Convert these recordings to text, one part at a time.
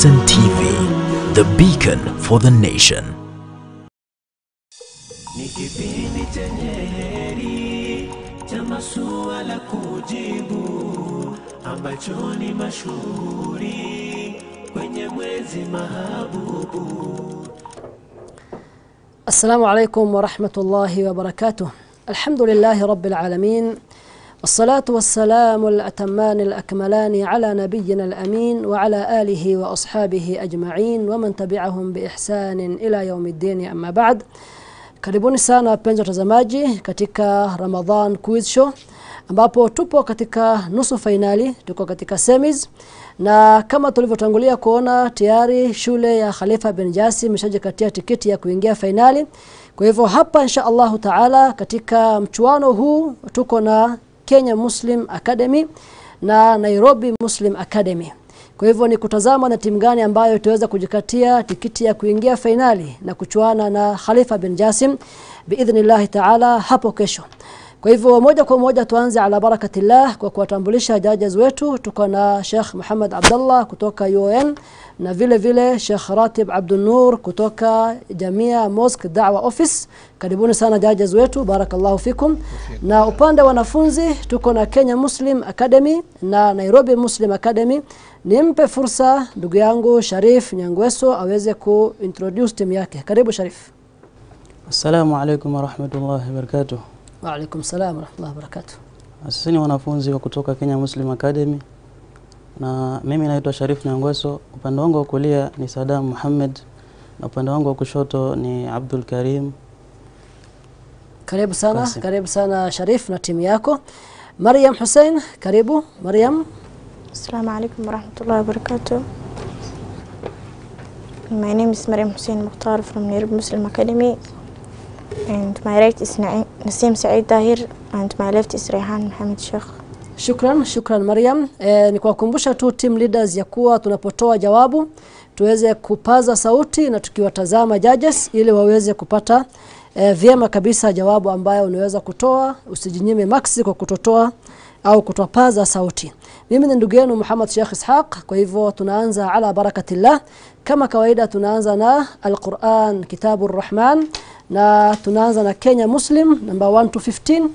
Citizen TV, the beacon for the nation. Ni kipindi chenye heri cha masuala kujibu, ambacho ni mashuhuri kwenye mwezi mahabubu. السلام عليكم ورحمة الله وبركاته الحمد لله رب العالمين والصلاة والسلام الأتمان الأكملان على نبينا الأمين وعلى آله وأصحابه أجمعين ومن تبعهم بإحسان إلى يوم الدين أما بعد karibuni sana wapenzi watazamaji katika Ramadhan Quiz Show ambapo tupo katika nusu fainali tuko katika semis na kama tulivyotangulia kuona tayari shule ya Khalifa bin Jasim imeshajikatia tiketi ya kuingia fainali kwa hivyo hapa insha Allahu Taala katika mchuano huu tuko na Kenya Muslim Academy na Nairobi Muslim Academy kwa hivyo ni kutazama na timu gani ambayo itaweza kujikatia tikiti ya kuingia fainali na kuchuana na Khalifa bin Jasim biidhnillah taala hapo kesho. Kwa hivyo moja kwa moja tuanze ala barakatillah kwa kuwatambulisha judges wetu tuko na Sheikh Muhammad Abdullah kutoka UN na vile vile Sheikh Ratib Abdul Nur kutoka Jamia Mosque Da'wa Office. Karibuni sana judges wetu barakallahu fikum. Na upande wa wanafunzi tuko na Kenya Muslim Academy na Nairobi Muslim Academy. Nimpe fursa ndugu yangu Sharif Nyangweso aweze kuintroduce timu yake. Karibu Sharif. Assalamu alaikum warahmatullahi wabarakatuh. Wa alaikum salam wa rahmatullahi wa barakatuh. Sisi ni wanafunzi wa kutoka Kenya Muslim Academy na mimi naitwa Sharif Nyangweso. Upande wangu wa kulia ni Sadam Muhammad na upande wangu wa kushoto ni Abdul Karim. Karibu sana, Kasim. karibu sana Sharif na timu yako. Mariam Hussein, karibu Mariam. Assalamu alaikum warahmatullahi wabarakatuh. My name is Mariam Hussein Mukhtar from Nairobi Muslim Academy. And my right is Na- Nasim Saeed Tahir and my left is Rehan Mohamed Sheikh. Shukran, shukran Mariam. E, ni kuwakumbusha tu team leaders ya kuwa tunapotoa jawabu tuweze kupaza sauti na tukiwatazama judges ili waweze kupata e, vyema kabisa jawabu ambayo unaweza kutoa, usijinyime maksi kwa kutotoa au kutopaza sauti. Mimi ni ndugu yenu Muhammad Sheikh Ishaq, kwa hivyo tunaanza ala barakatillah. Kama kawaida tunaanza na Al-Quran Kitabu Rahman na tunaanza na Kenya Muslim number 1 to 15.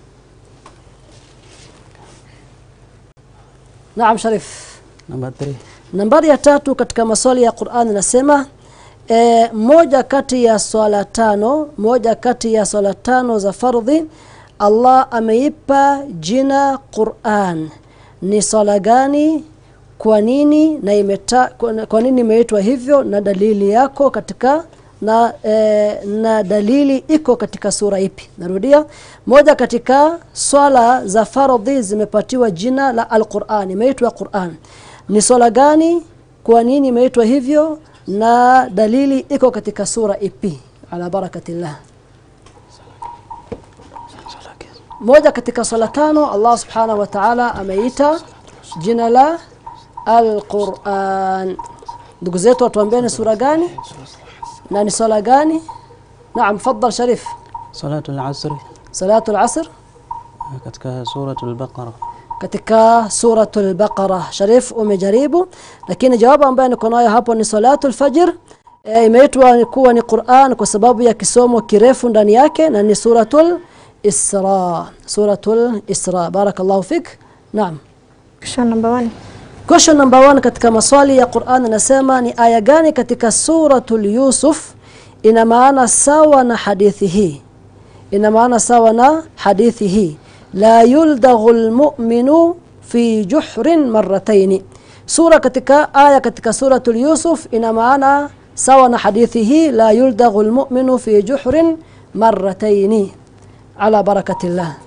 Naam Sharif. Number 3. Nambari ya tatu katika maswali ya Qur'an inasema e, moja kati ya swala tano, moja kati ya swala tano za fardhi Allah ameipa jina Qur'an. Ni swala gani? Kwa nini na imeta, kwa, kwa nini imeitwa hivyo na dalili yako katika na, e, na dalili iko katika sura ipi? Narudia, moja katika swala za fardhi zimepatiwa jina la Al-Qur'an, imeitwa Qur'an. Ni swala gani? Kwa nini imeitwa hivyo? Na dalili iko katika sura ipi? Ala barakatillah. Moja katika swala tano Allah Subhanahu wa Ta'ala ameita jina la Al-Qur'an. Ndugu zetu watuambieni sura gani? Na ni swala gani? Naam, faddal Sharif. Salatul Asri Salatul Asr katika suratul Baqara. katika suratul Baqara. Sharif umejaribu lakini jawabu ambayo niko nayo hapo ni salatul fajr. E, imeitwa kuwa ni Qur'an kwa sababu ya kisomo kirefu ndani yake na ni suratul Isra. Suratul Isra. Barakallahu fik. Naam. Question number one. Question number one katika maswali ya Qur'an inasema ni aya gani katika suratul Yusuf ina maana sawa na hadithi hii? Ina maana sawa na hadithi hii. La yuldaghu almu'minu fi juhrin marratayn. Sura katika aya katika suratul Yusuf ina maana sawa na hadithi hii la yuldaghu almu'minu fi juhrin marratayn. Ala barakatillah.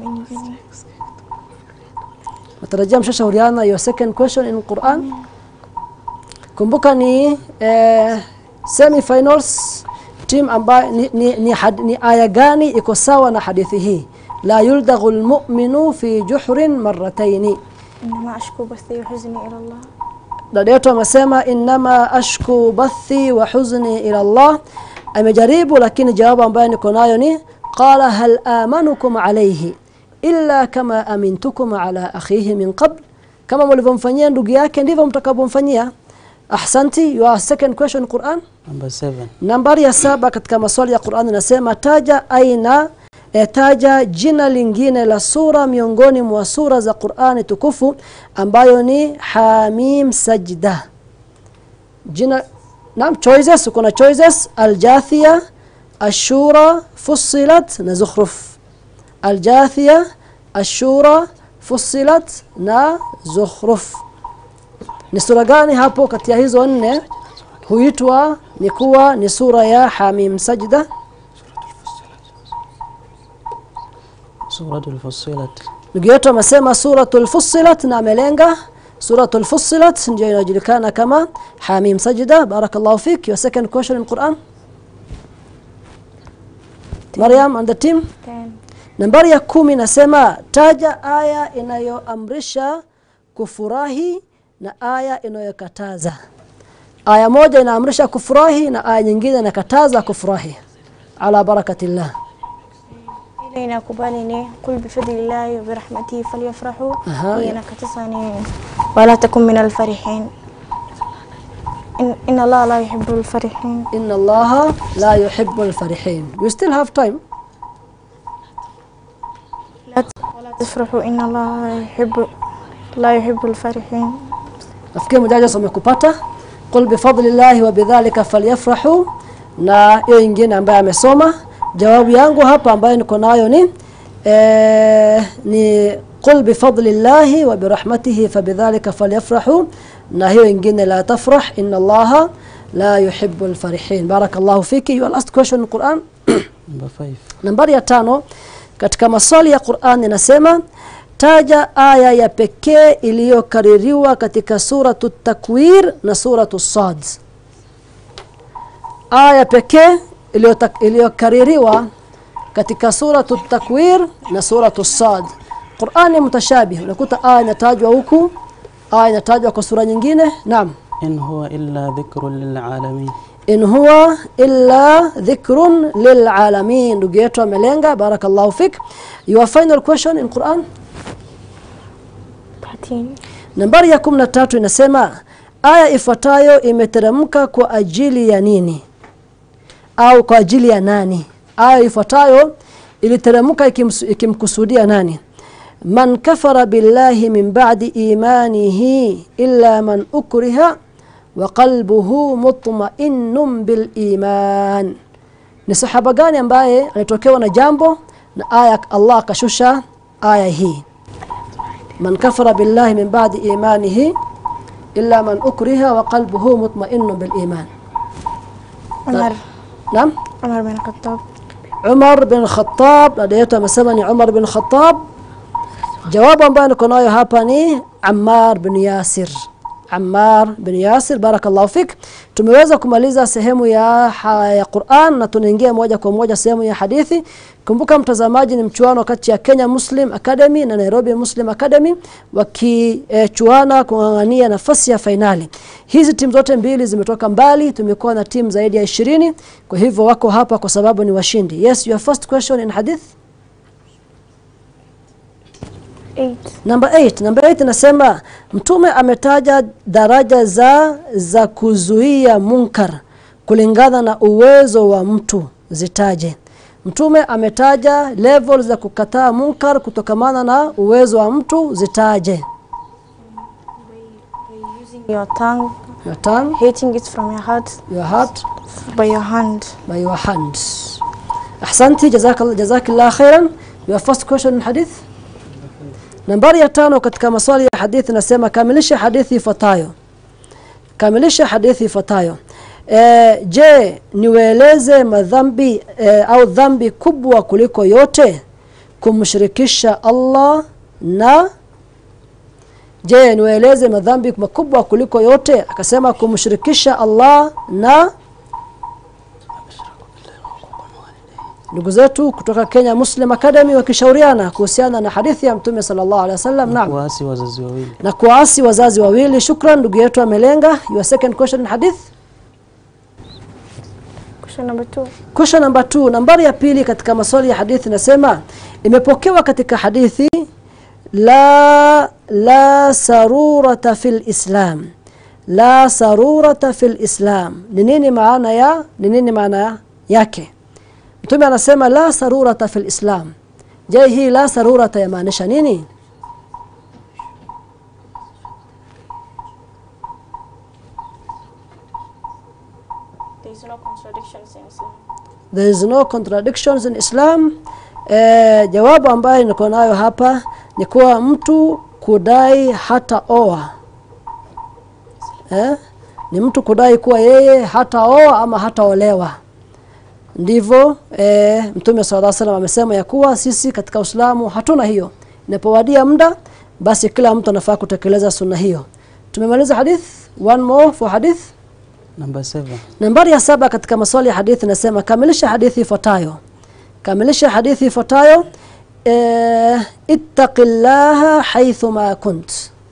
Natarajia mshashauriana your second question in Quran. Kumbuka ni eh, semi finals team ambayo ni, ni, ni, had, ni aya gani iko sawa na hadithi hii? La yuldaghu almu'minu fi juhrin marratayn. إنما أشكو بثي وحزني إلى الله. Dada yetu amesema innama ashku bathi wa huzni ila Allah. Amejaribu lakini jawabu ambayo niko nayo ni qala hal amanukum alayhi illa kama amintukum ala akhihi min qabl kama mlivyomfanyia ndugu yake ndivyo mtakavyomfanyia ahsanti your second question Quran Number seven. nambari ya saba katika maswali ya Qur'an inasema taja aina e, taja jina lingine la sura miongoni mwa sura za Qur'ani tukufu ambayo ni Hamim Sajda jina naam choices kuna choices Al-Jathia Ashura Fussilat na Zukhruf Al-Jathia Ashura Fussilat na Zukhruf ni sura gani hapo kati ya hizo nne huitwa ni kuwa ni sura ya Hamim Sajda Suratul Fussilat. ndugu yetu amesema suratul Fussilat na amelenga suratul Fussilat ndio inajulikana kama Hamim Sajda barakallahu fik your second question in Quran Maryam and the team Ten. nambari ya kumi nasema taja aya inayoamrisha kufurahi na aya inayokataza aya moja inaamrisha kufurahi na aya nyingine inakataza kufurahi ala barakatillah ile inakubali ni qul bifadlillahi wa birahmatihi falyafrahu Aha, hii ya. inakataza ni wala takun min alfarihin in, inna allaha la yuhibbu alfarihin inna allaha la yuhibbu alfarihin you still have time لا ت- ولا تفرحوا إن الله لا يحب لا يحب الفرحين nafikiri mjaja umekupata qul bifadlillahi wa bidhalika falyafrahu na hiyo ingine ambaye amesoma jawabu yangu hapa ambayo niko nayo ni eh, ni qul bifadlillahi wa birahmatihi fabidhalika falyafrahu na hiyo ingine la tafrah inna allaha la yuhibbu alfarihin barakallahu fiki your last question in Quran Number five. nambari ya tano katika maswali ya Qur'an inasema taja aya ya pekee iliyokaririwa katika suratu takwir na suratu sad aya pekee iliyota- iliyokaririwa katika suratu takwir na suratu sad Qur'an ni mutashabih unakuta aya inatajwa huku aya inatajwa kwa sura nyingine naam In huwa illa dhikrun lilalamin. in huwa illa dhikrun lilalamin ndugu yetu amelenga barakallahu fik your final question in Quran بعدين nambari ya 13 inasema aya ifuatayo imeteremka kwa ajili ya nini au kwa ajili ya nani aya ifuatayo iliteremka ikimsu- ikimkusudia nani man kafara billahi min ba'di imanihi illa man ukriha wa qalbuhu mutma'innun bil iman ni sahaba gani ambaye alitokewa na jambo na aya Allah akashusha aya hii من كفر بالله من بعد إيمانه إلا من أكره وقلبه مطمئن بالإيمان عمر نعم عمر بن الخطاب عمر بن الخطاب لديته مسمني عمر بن الخطاب جواب ambayo niko nayo hapa ni Ammar bin Yasir Ammar bin Yasir barakallahu fik tumeweza kumaliza sehemu ya, ha, ya Qur'an na tunaingia moja kwa moja sehemu ya hadithi kumbuka mtazamaji ni mchuano kati ya Kenya Muslim Academy na Nairobi Muslim Academy wakichuana kung'ang'ania nafasi ya fainali hizi timu zote mbili zimetoka mbali tumekuwa na timu zaidi ya ishirini kwa hivyo wako hapa kwa sababu ni washindi yes your first question in hadith eight Number 8, number 8 nasema mtume ametaja daraja za za kuzuia munkar kulingana na uwezo wa mtu zitaje. Mtume ametaja level za kukataa munkar kutokamana na uwezo wa mtu zitaje. using your tongue Your tongue, hating it from your heart your heart, by your hand by your hand. Ahsanti jazakallah jazakillah khairan. Your first question in hadith. Nambari ya tano katika maswali ya hadithi nasema kamilisha hadithi ifuatayo. Kamilisha hadithi ifuatayo. E, je, niwaeleze madhambi e, au dhambi kubwa kuliko yote kumshirikisha Allah na Je, niwaeleze madhambi makubwa kuliko yote akasema kumshirikisha Allah na ndugu zetu kutoka Kenya Muslim Academy wakishauriana kuhusiana na hadithi ya Mtume sallallahu alaihi wasallam. Naam. Kuasi wazazi wawili. Na kuasi wazazi wawili. Shukran ndugu yetu amelenga. Your second question in hadith. question number two Question number 2, nambari ya pili katika maswali ya hadithi nasema imepokewa katika hadithi la la sarurata fil islam la sarurata fil islam ni nini maana ya ni nini maana yake mtume anasema la sarurata fil islam je hii la sarurata yamaanisha nini There is no contradictions in Islam. there is no contradictions in Islam eh, jawabu ambayo niko nayo hapa ni kuwa mtu kudai hata oa eh? ni mtu kudai kuwa yeye hataoa ama hataolewa ndivyo eh, mtume sallallahu alaihi wasallam amesema ya kuwa sisi katika Uislamu hatuna hiyo inapowadia muda basi kila mtu anafaa kutekeleza sunna hiyo tumemaliza hadith one more for hadith Number seven. Nambari ya saba katika maswali ya hadithi nasema kamilisha hadithi ifuatayo. Kamilisha hadithi ifuatayo eh, ittaqillaha haythu ma kunt.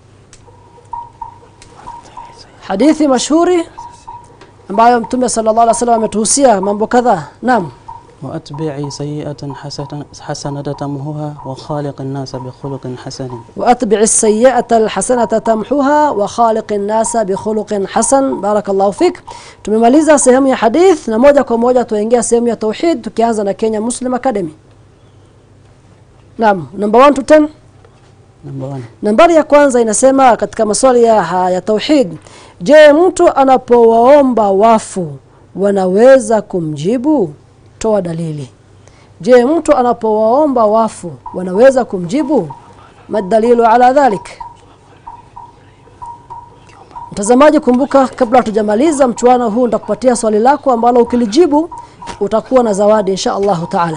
Hadithi mashuhuri ambayo Mtume sallallahu alaihi wasallam ametuhusia mambo kadhaa. Naam. وأتبعي سيئة حسنة حسنة تمهها وخالق الناس بخلق حسن وأتبع السيئة الحسنة تمحوها وخالق الناس بخلق حسن بارك الله فيك tumemaliza sehemu ya hadith na moja kwa moja tuingia sehemu ya tauhid tukianza na Kenya Muslim Academy Naam number 1 to 10 Number one. Nambari ya kwanza inasema katika maswali ya, ya tauhid je mtu anapowaomba wafu wanaweza kumjibu toa dalili je mtu anapowaomba wafu wanaweza kumjibu madalilu ala dhalik mtazamaji kumbuka kabla hatujamaliza mchuano huu nitakupatia swali lako ambalo ukilijibu utakuwa na zawadi insha Allah taala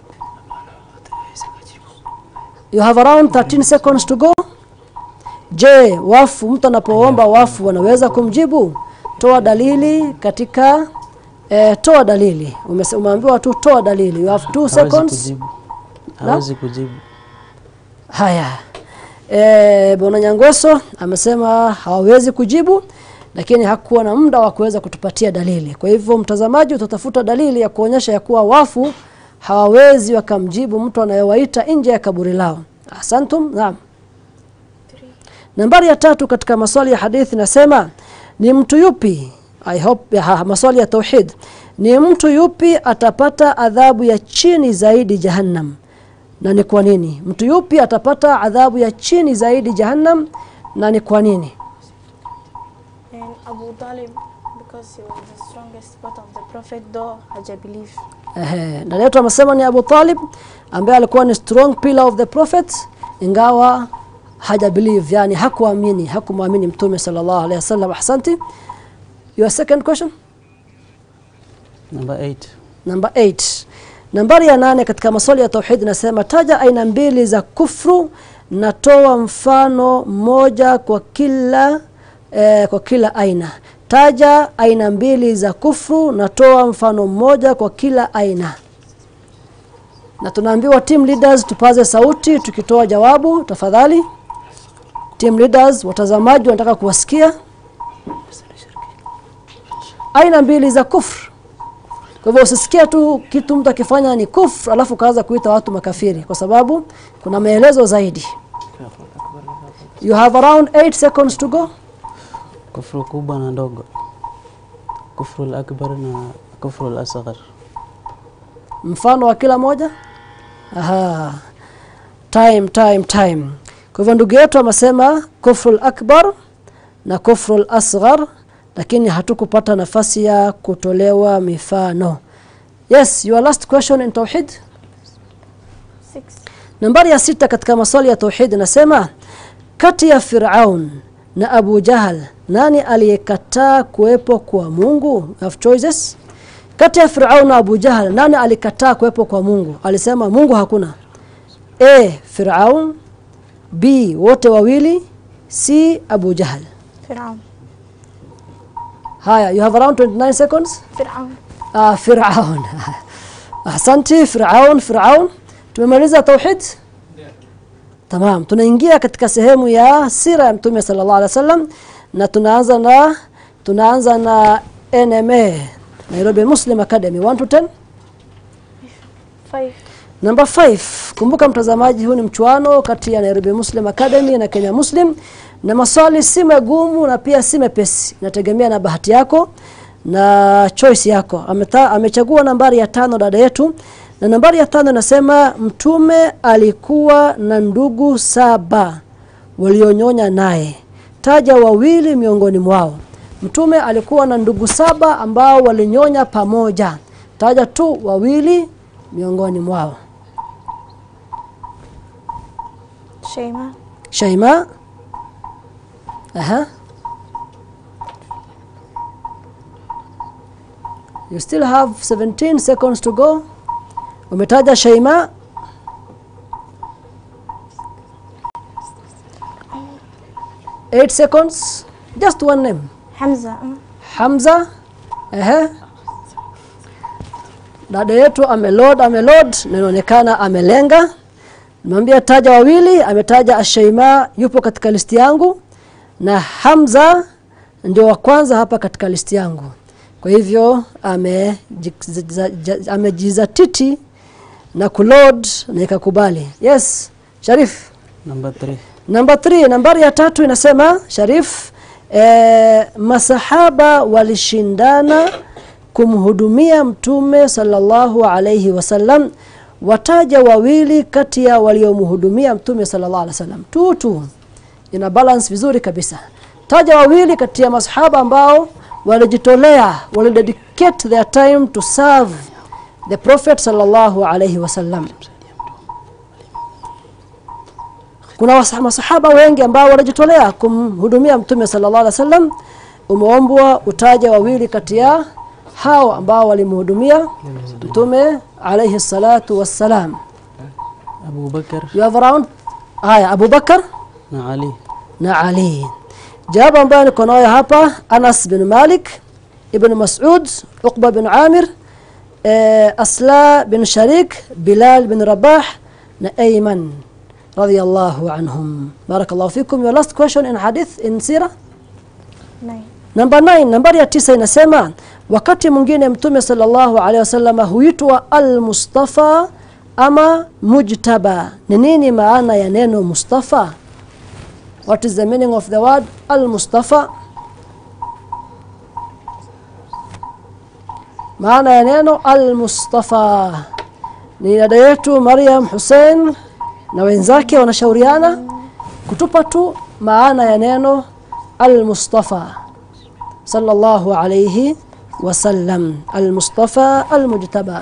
you have around 13 seconds to go je wafu mtu anapoomba wafu wanaweza kumjibu toa dalili katika eh, toa dalili Umese- umeambiwa tu toa dalili you have 2 Hawezi seconds kujibu. Hawezi kujibu. Haya. E, Bwana Nyangweso amesema hawawezi kujibu lakini hakuwa na muda wa kuweza kutupatia dalili. Kwa hivyo mtazamaji utatafuta dalili ya kuonyesha ya kuwa wafu hawawezi wakamjibu mtu anayewaita nje ya kaburi lao. Asantum. Naam. Nambari ya tatu katika maswali ya hadithi nasema ni mtu yupi I hope ya, maswali ya tauhid ni mtu yupi atapata adhabu ya chini zaidi jahannam na ni kwa nini mtu yupi atapata adhabu ya chini zaidi jahannam na ni kwa nini And Abu Talib, because he was the strongest part of the Prophet, though Haja believe. Ehe, dada yetu amesema ni Abu Talib ambaye alikuwa ni strong pillar of the prophet ingawa haja believe yani hakuamini hakumwamini mtume sallallahu alaihi wasallam ahsanti your second question Number eight. Number 8. Nambari ya nane katika maswali ya tauhid nasema taja aina mbili za kufru na toa mfano moja kwa kila eh, kwa kila aina. Taja aina mbili za kufru na toa mfano mmoja kwa kila aina. Na tunaambiwa team leaders tupaze sauti tukitoa jawabu tafadhali. Team leaders watazamaji wanataka kuwasikia. Aina mbili za kufru kwa hivyo usisikia tu kitu mtu akifanya ni kufr alafu kaanza kuita watu makafiri kwa sababu kuna maelezo zaidi. You have around 8 seconds to go. Kufru kubwa na ndogo. Kufru al-akbar na kufru al-asghar. Mfano wa kila moja? Aha. Time time time. Kwa hivyo ndugu yetu amesema kufrul akbar na kufrul asghar lakini hatukupata nafasi ya kutolewa mifano. Yes, your last question in tauhid. Six. Nambari ya sita katika maswali ya tauhid nasema kati ya Firaun na Abu Jahal nani aliyekataa kuwepo kwa Mungu? You have choices. Kati ya Firaun na Abu Jahal nani alikataa kuwepo kwa Mungu? Alisema Mungu hakuna. A. Firaun B. wote wawili C. Abu Jahal. Fir'aun. Haya, you have around 29 seconds. Fir'aun. Ah, Firaun. Ahsanti Firaun, Firaun. Tumemaliza tauhid? Tamam, tunaingia katika sehemu ya sira ya Mtume sallallahu alaihi wasallam na tunaanza na tunaanza na NMA Nairobi Muslim Academy 1 to 10. Five. Number 5 kumbuka mtazamaji huu ni mchuano kati ya Nairobi Muslim Academy na Kenya Muslim na maswali si magumu na pia si mepesi inategemea na bahati yako na choice yako Ameta, amechagua nambari ya tano dada yetu na nambari ya tano inasema mtume alikuwa na ndugu saba walionyonya naye taja wawili miongoni mwao mtume alikuwa na ndugu saba ambao walinyonya pamoja taja tu wawili miongoni mwao Sheima, Shaima Aha You still have 17 seconds to go Umetaja Shaima Eight seconds Just one name Hamza, mm. Hamza ehe dada yetu ameload ameload na inaonekana amelenga nimwambia taja wawili ametaja Ashaima yupo katika listi yangu na Hamza ndio wa kwanza hapa katika listi yangu kwa hivyo amejiza- amejizatiti na kuload na ikakubali yes Sharif Number 3. Namba 3 nambari ya tatu inasema Sharif eh, masahaba walishindana kumhudumia mtume sallallahu alayhi wasallam wataja wawili kati ya waliomhudumia mtume sallallahu alayhi wasallam tu tu ina balance vizuri kabisa taja wawili kati ya masahaba ambao walijitolea walidedicate their time to serve the prophet sallallahu alayhi wasallam kuna wasa- masahaba wengi ambao wanajitolea kumhudumia mtume sallallahu alaihi wasallam umeombwa utaje wawili kati ya hao ambao walimhudumia mtume alayhi salatu wassalam Abu Bakar you have around haya Abu Bakar na Ali. na Ali jawabu ambayo niko nayo hapa Anas bin Malik Ibn Mas'ud Uqba bin Amir eh, Asla bin Sharik Bilal bin Rabah na Ayman radiyallahu anhum barakallahu fikum your last question in hadith in sira Nine. Namba 9 nambari ya tisa inasema wakati mwingine mtume sallallahu alaihi wasallam huitwa al-Mustafa ama mujtaba. Ni nini maana ya neno Mustafa? What is the meaning of the word al-Mustafa? Maana ya neno al-Mustafa. Ni dada yetu Maryam Hussein na wenzake wanashauriana kutupa tu maana ya neno al-Mustafa sallallahu alayhi wasallam al-Mustafa al-Mujtaba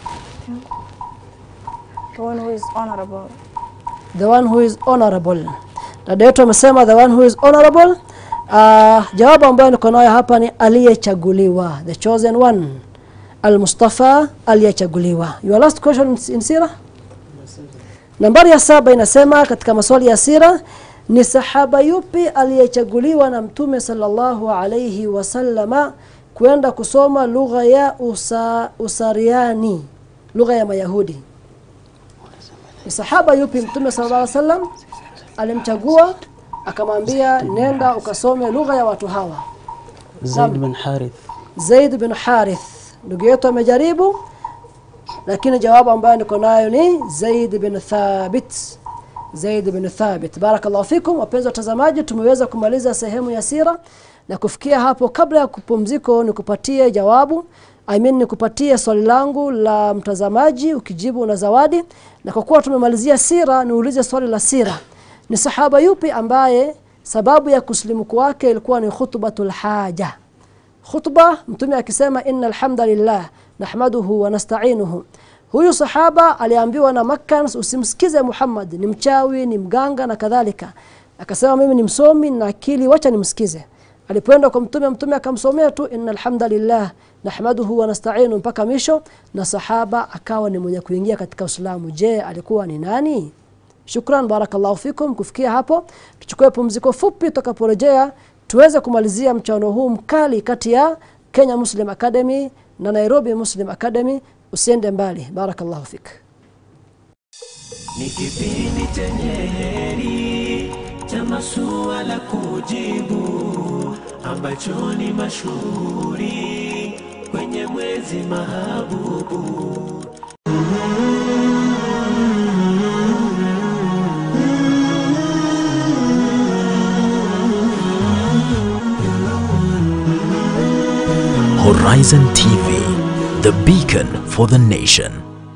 The one who is honorable. the one who is honorable dada yetu amesema the one who is honorable uh, jawabu ambayo niko nayo hapa ni aliyechaguliwa the chosen one al-Mustafa aliyechaguliwa your last question in sira nambari ya saba inasema katika maswali ya sira ni sahaba yupi aliyechaguliwa na mtume sallallahu alayhi wasallama kwenda kusoma lugha ya usa, usariani lugha ya mayahudi ni sahaba yupi mtume sallallahu alayhi wasallam alimchagua akamwambia nenda ukasome lugha ya watu hawa Zaid bin Harith. Zaid bin Harith ndugu yetu amejaribu lakini jawabu ambayo niko nayo ni Zaid bin Thabit Zaid bin Thabit barakallahu fikum wapenzi watazamaji tumeweza kumaliza sehemu ya sira na kufikia hapo kabla ya kupumziko nikupatie jawabu I mean nikupatie swali langu la mtazamaji ukijibu na zawadi na kwa kuwa tumemalizia sira niulize swali la sira ni sahaba yupi ambaye sababu ya kusilimu kwake ilikuwa ni khutbatul haja khutba mtume akisema innal hamdalillah nahmaduhu wa nasta'inuhu huyu sahaba aliambiwa na Makkan usimsikize Muhammad ni mchawi ni mganga na kadhalika akasema mimi ni msomi na akili wacha nimsikize alipoenda kwa mtume mtume akamsomea tu innal hamdalillah nahmaduhu wa nasta'inu mpaka misho na sahaba akawa ni mwenye kuingia katika Uislamu je alikuwa ni nani Shukran barakallahu fikum kufikia hapo tuchukue pumziko fupi tutakaporejea tuweze kumalizia mchano huu mkali kati ya Kenya Muslim Academy na Nairobi Muslim Academy usiende mbali barakallahu fik ni kipindi chenye heri cha masuala kujibu ambacho ni mashuhuri kwenye mwezi mahabubu Horizon TV, the beacon for the nation.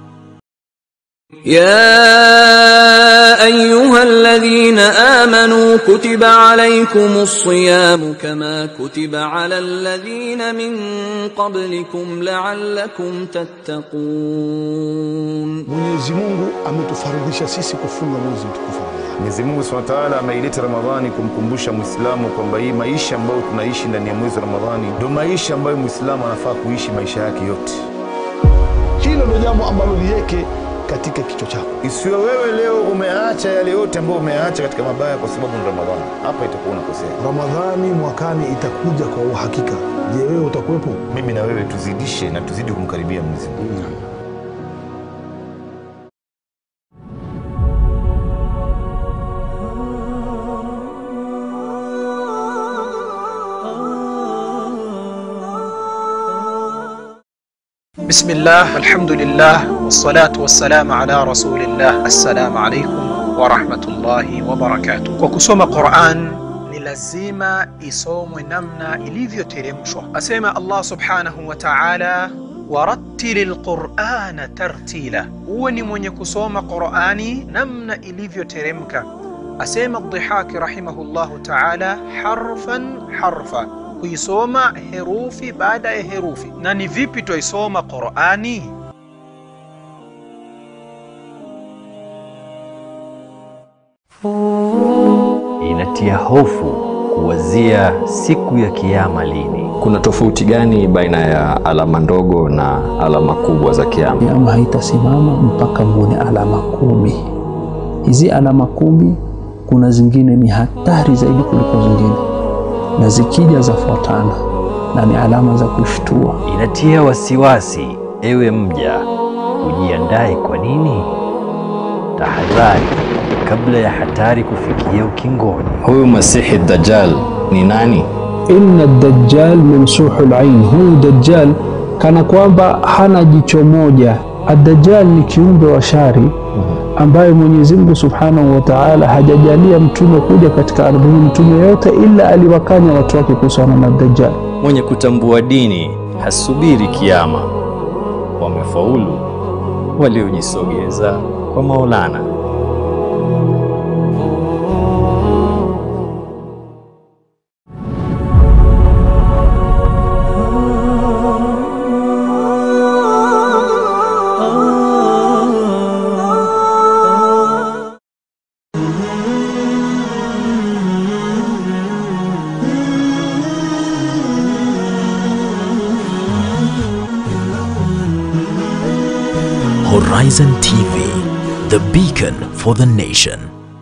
يا ايها الذين امنوا كتب عليكم الصيام كما كتب على الذين من قبلكم لعلكم تتقون Mwenyezi Mungu ametufaridhisha sisi kufunga mwezi mtukufu wa Ramadhani. Mwenyezi Mungu Subhanahu wa Ta'ala ameileta Ramadhani kumkumbusha Muislamu kwamba hii maisha ambayo tunaishi ndani ya mwezi wa Ramadhani ndio maisha ambayo Muislamu anafaa kuishi maisha yake yote. Hilo ndio jambo ambalo liweke katika kichwa chako. Isiwe wewe leo umeacha yale yote ambayo umeacha katika mabaya kwa sababu ni Ramadhani. Hapa itakuwa unakosea. Ramadhani mwakani itakuja kwa uhakika. Je, wewe utakuwepo? Mimi na wewe tuzidishe na tuzidi kumkaribia Mwenyezi Mungu. بسم الله الحمد لله والصلاة والسلام على رسول الله السلام عليكم ورحمة الله وبركاته kwa kusoma Qur'an ni lazima isomwe namna ilivyoteremshwa asema Allah subhanahu wa ta'ala waratili lqurana tartila uwe ni mwenye kusoma qurani namna ilivyoteremka asema dhihaki rahimahullahu taala harfan harfa kuisoma herufi baada ya herufi na ni vipi twaisoma qurani inatia hofu kuwazia siku ya kiama lini. Kuna tofauti gani baina ya alama ndogo na alama kubwa za kiama? Kiama haitasimama mpaka muone alama kumi. Hizi alama kumi, kuna zingine ni hatari zaidi kuliko zingine, na zikija zafuatana na ni alama za kushtua. Inatia wasiwasi, ewe mja, ujiandae. Kwa nini? Tahadhari kabla ya hatari kufikia ukingoni. Huyu Masihi Dajjal ni nani? Inna dajjal mamsuhu lain, huyu dajjal kana kwamba hana jicho moja. Adajjal ni kiumbe wa shari ambaye Mwenyezi Mungu Subhanahu wa Ta'ala hajajalia mtume kuja katika ardhi hii, mtume yote ila aliwakanya watu wake kuhusiana na dajjal. Mwenye kutambua dini hasubiri kiama. Wamefaulu waliojisogeza kwa Maulana. Horizon TV, the beacon for the nation.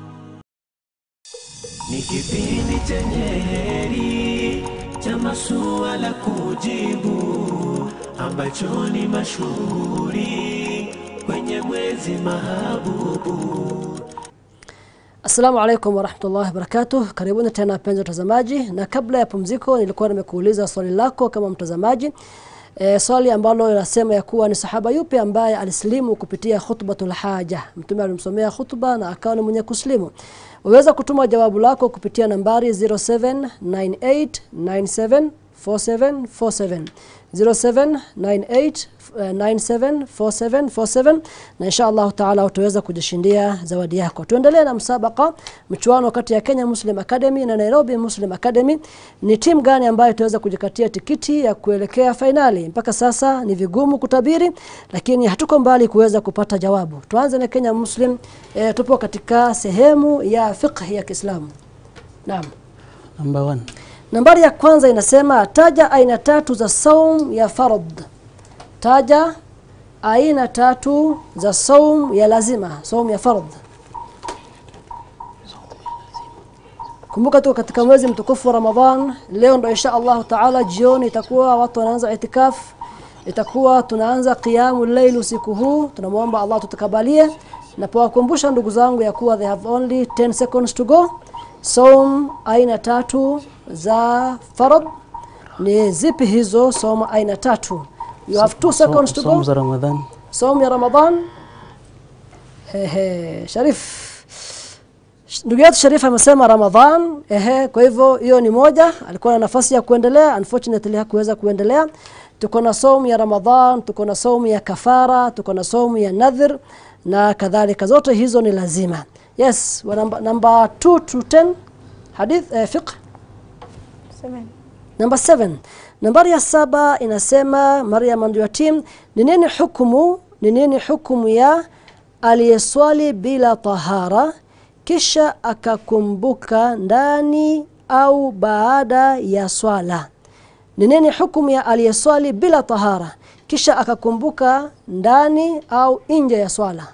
Ni kipindi chenye heri cha masuala kujibu ambacho ni mashuhuri kwenye mwezi mahabubu. Assalamu alaikum warahmatullahi wabarakatuh. Karibuni tena wapenzi watazamaji, na kabla ya pumziko nilikuwa nimekuuliza swali lako kama mtazamaji e, swali ambalo linasema ya kuwa ni sahaba yupi ambaye alislimu kupitia khutbatul haja. Mtume alimsomea khutba na akawa ni mwenye kuslimu. Waweza kutuma jawabu lako kupitia nambari 0798974747 0798974747 na insha Allah taala utaweza kujishindia zawadi yako. Tuendelee na msabaka mchuano kati ya Kenya Muslim Academy na Nairobi Muslim Academy. Ni timu gani ambayo itaweza kujikatia tikiti ya kuelekea fainali? Mpaka sasa ni vigumu kutabiri, lakini hatuko mbali kuweza kupata jawabu. Tuanze na Kenya Muslim. E, tupo katika sehemu ya fiqh ya Kiislamu. Naam. Number one. Nambari ya kwanza inasema taja aina tatu za saum ya fard. Taja aina tatu za saum ya lazima, saum ya fard. Kumbuka tuko katika mwezi mtukufu wa Ramadhan. Leo ndo insha Allah taala jioni itakuwa watu wanaanza itikaf, itakuwa tunaanza qiyamu layl usiku huu. Tunamwomba Allah tutakabalie na kuwakumbusha ndugu zangu ya kuwa they have only 10 seconds to go. Saum aina tatu za farad ni zipi hizo? Saum aina tatu. You have 2 seconds to Saumu go. za Ramadhan. Saum ya Ramadhan. Hehe, Sharif. Ndugu yetu Sharif amesema Ramadhan. Ehe, kwa hivyo hiyo ni moja. Alikuwa na nafasi ya kuendelea, unfortunately hakuweza kuendelea. tuko na saumu ya Ramadhan tuko na saumu ya kafara tuko na saumu ya nadhir na kadhalika zote hizo ni lazima yes wa namba, namba 2 to 10 hadith eh, fiqh Seven. Number 7. Nambari ya saba inasema Maryam and your team ni nini hukumu ni nini hukumu ya aliyeswali bila tahara kisha akakumbuka ndani au baada ya swala. Ni nini hukumu ya aliyeswali bila tahara kisha akakumbuka ndani au nje ya swala?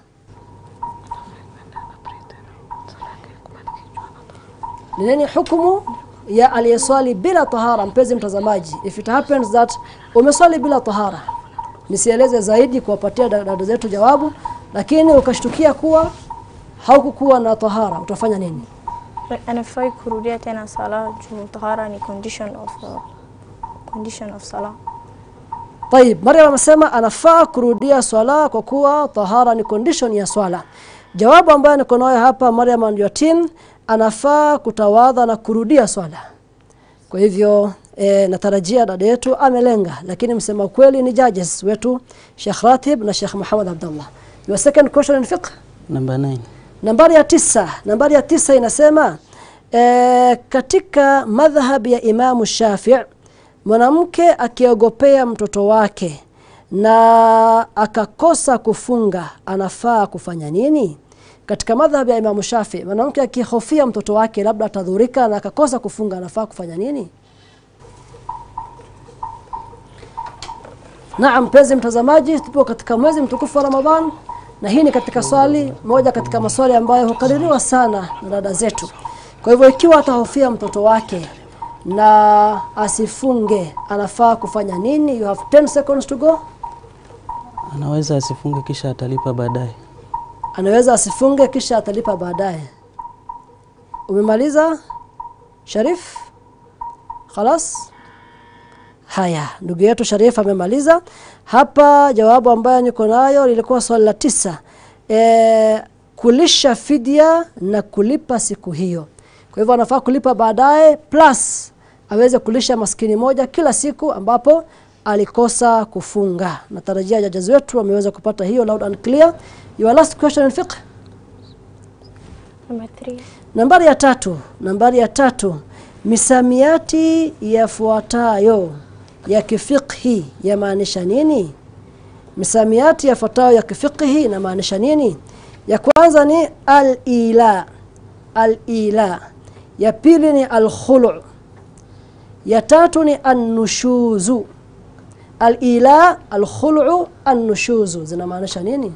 Ni nini hukumu ya aliyeswali bila tahara mpenzi mtazamaji if it happens that umeswali bila tahara nisieleze zaidi kuwapatia dada zetu jawabu lakini ukashtukia kuwa haukukuwa na tahara utafanya nini anafai kurudia tena sala juu tahara ni condition of uh, condition of sala Tayib, Maryam amesema anafaa kurudia swala kwa kuwa tahara ni condition ya swala. Jawabu ambayo niko nayo hapa Maryam and your team anafaa kutawadha na kurudia swala. Kwa hivyo e, natarajia dada yetu amelenga lakini msema kweli ni judges wetu Sheikh Ratib na Sheikh Muhammad Abdullah. Your second question in fiqh Number 9. Nambari ya tisa, nambari ya tisa inasema e, katika madhhab ya Imamu Shafi' mwanamke akiogopea mtoto wake na akakosa kufunga anafaa kufanya nini? Katika madhhab ya Imamu Shafi mwanamke akihofia mtoto wake labda atadhurika na akakosa kufunga anafaa kufanya nini? Naam, mpenzi mtazamaji, tupo katika mwezi mtukufu wa Ramadhan na hii ni katika swali moja katika maswali ambayo hukaririwa sana na dada zetu. Kwa hivyo ikiwa atahofia mtoto wake na asifunge, anafaa kufanya nini? You have 10 seconds to go. Anaweza asifunge kisha atalipa baadaye. Anaweza asifunge kisha atalipa baadaye. Umemaliza? Sharif? Khalas? Haya, ndugu yetu Sharif amemaliza. Hapa jawabu ambayo niko nayo lilikuwa swali la tisa. E, kulisha fidia na kulipa siku hiyo. Kwa hivyo anafaa kulipa baadaye plus aweze kulisha maskini moja kila siku ambapo alikosa kufunga. Natarajia jaji wetu wameweza kupata hiyo loud and clear. Your last question in fiqh. number three Nambari ya tatu, nambari ya tatu. Misamiati yafuatayo ya kifiqhi yamaanisha nini? Misamiati yafuatayo ya kifiqhi inamaanisha nini? Ya kwanza ni al-ila. Al-ila. Ya pili ni al-khulu'. Ya tatu ni an-nushuzu. Al-ila, al-khulu', an-nushuzu zinamaanisha nini?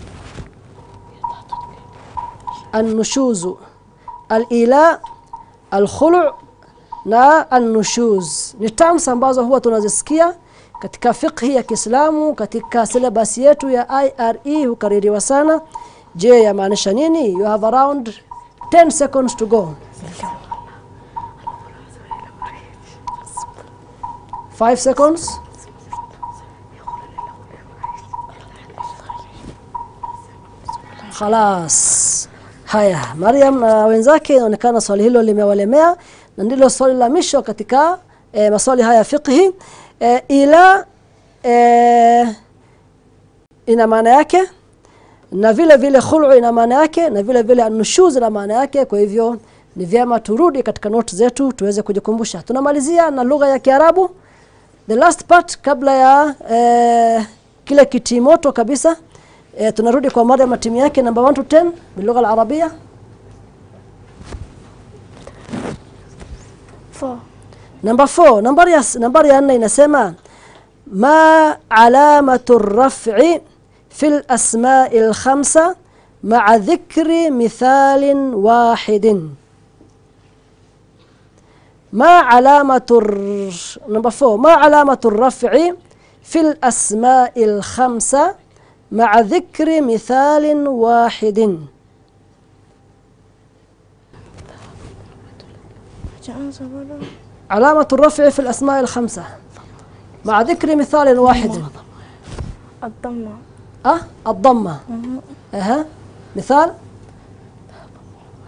An-nushuzu. Al-ila, al-khulu' na an-nushuz ni terms ambazo huwa tunazisikia katika fiqhi ya Kiislamu katika syllabus yetu ya IRE hukaririwa sana je yamaanisha nini you have around 10 seconds to go 5 seconds Khalas. Haya, Mariam na wenzake inaonekana swali hilo limewalemea na ndilo swali la misho katika e, maswali haya ya fiqhi e, ila e, ina maana yake na vile vile khulu ina maana yake na vile vile anushuz ina maana yake kwa hivyo ni vyema turudi katika notes zetu tuweze kujikumbusha tunamalizia na lugha ya Kiarabu the last part kabla ya e, kile kitimoto kabisa e, tunarudi kwa mada ya timu yake number 1 to 10 bilugha al-arabia four Number 4 nambari ya nambari ya 4 inasema ma alamatu raf'i fi al-asma'i al-khamsa ma'a dhikri mithalin wahidin ما علامة الر... نمبر 4 ما علامة الرفع في الأسماء الخمسة مع ذكر مثال واحد علامة الرفع في الأسماء الخمسة مع ذكر مثال واحد الضمة أه الضمة أها مثال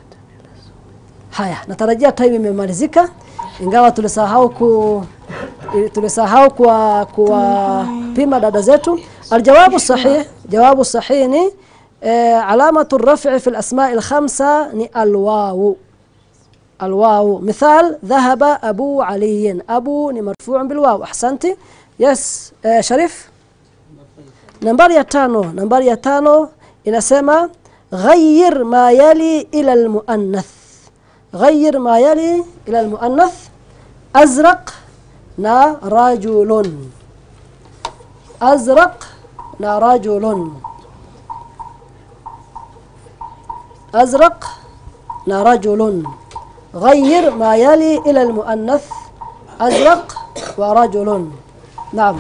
haya natarajia time imemalizika ingawa tulisahau ku ili- tulisahau kuwa kuwapima dada zetu. Aljawabu sahih, jawabu sahih ni eh, alamatu raf'i fi al-asma' al-khamsa ni alwawu الواو مثال ذهب أبو علي أبو ni مرفوع بالواو أحسنتي يس آه شريف nambari ya tano nambari ya tano inasema غير ما يلي إلى المؤنث غير ما يلي إلى المؤنث أزرق نا رجل أزرق نا رجل أزرق نا رجل غير ما يلي إلى المؤنث أزرق ورجل نعم